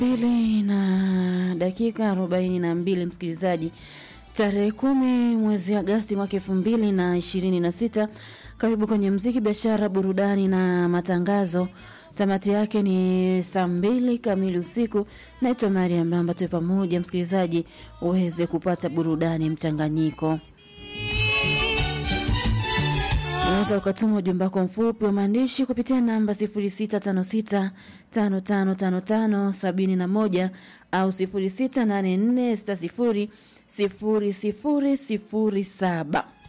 pili na dakika arobaini na mbili msikilizaji tarehe kumi mwezi agasti mwaka elfu mbili na ishirini na sita karibu kwenye mziki biashara burudani na matangazo tamati yake ni saa mbili kamili usiku naitwa maria mramba tuwe pamoja msikilizaji uweze kupata burudani mchanganyiko unaweza ukatuma ujumbe wako mfupi wa maandishi kupitia namba 0656555571 au 0684600007